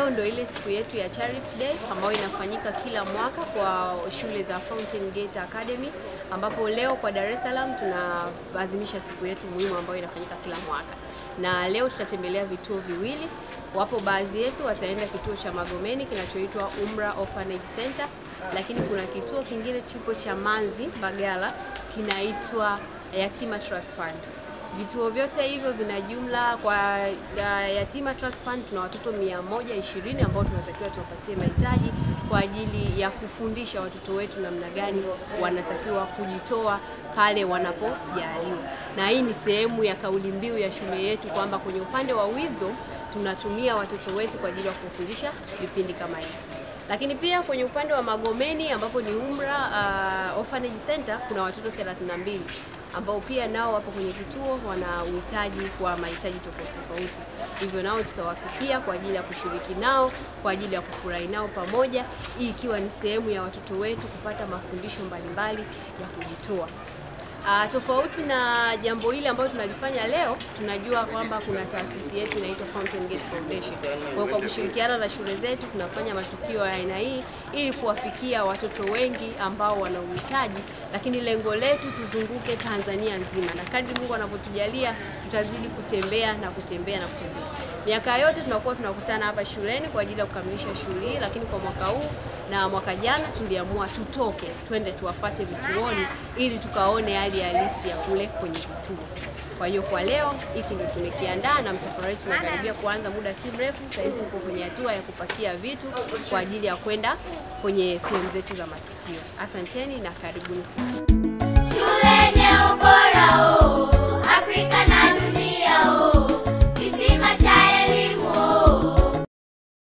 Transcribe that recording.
leo ndo ile siku yetu ya Charity Day ambayo inafanyika kila mwaka kwa shule za Fountain Gate Academy, ambapo leo kwa Dar es Salaam tunaadhimisha siku yetu muhimu ambayo inafanyika kila mwaka, na leo tutatembelea vituo viwili. Wapo baadhi yetu wataenda kituo cha Magomeni kinachoitwa Umra Orphanage Center, lakini kuna kituo kingine chipo cha Manzi Mbagala kinaitwa Yatima Trust Fund. Vituo vyote hivyo vina jumla kwa uh, Yatima Trust Fund tuna watoto 120 ambao tunatakiwa tuwapatie mahitaji kwa ajili ya kufundisha watoto wetu namna gani wanatakiwa kujitoa pale wanapojaliwa, na hii ni sehemu ya kauli mbiu ya shule yetu kwamba kwenye upande wa wisdom tunatumia watoto wetu kwa ajili ya kufundisha vipindi kama hivi lakini pia kwenye upande wa Magomeni ambapo ni Umra uh, Orphanage Center kuna watoto 32 ambao pia nao wapo kwenye kituo, wana uhitaji kwa mahitaji tofauti tofauti, hivyo nao tutawafikia kwa ajili ya kushiriki nao, kwa ajili ya kufurahi nao pamoja, hii ikiwa ni sehemu ya watoto wetu kupata mafundisho mbalimbali ya kujitoa. Uh, tofauti na jambo hili ambalo tunalifanya leo, tunajua kwamba kuna taasisi yetu inaitwa Fountain Gate Foundation. Kwa hiyo kwa kushirikiana na shule zetu tunafanya matukio ya aina hii ili kuwafikia watoto wengi ambao wana uhitaji, lakini lengo letu tuzunguke Tanzania nzima, na kadri Mungu anavyotujalia tutazidi kutembea na kutembea na kutembea. Miaka yote tunakuwa tunakutana hapa shuleni kwa ajili ya kukamilisha shughuli hii, lakini kwa mwaka huu na mwaka jana tuliamua tutoke twende tuwafate vituoni ili tukaone hali halisi ya kule kwenye vituo. Kwa hiyo kwa leo hiki ndio tumekiandaa na msafara wetu unakaribia kuanza muda si mrefu. Sasa hivi tuko kwenye hatua ya kupakia vitu kwa ajili ya kwenda kwenye sehemu zetu za matukio. Asanteni na karibuni sana. Shule yenye ubora huu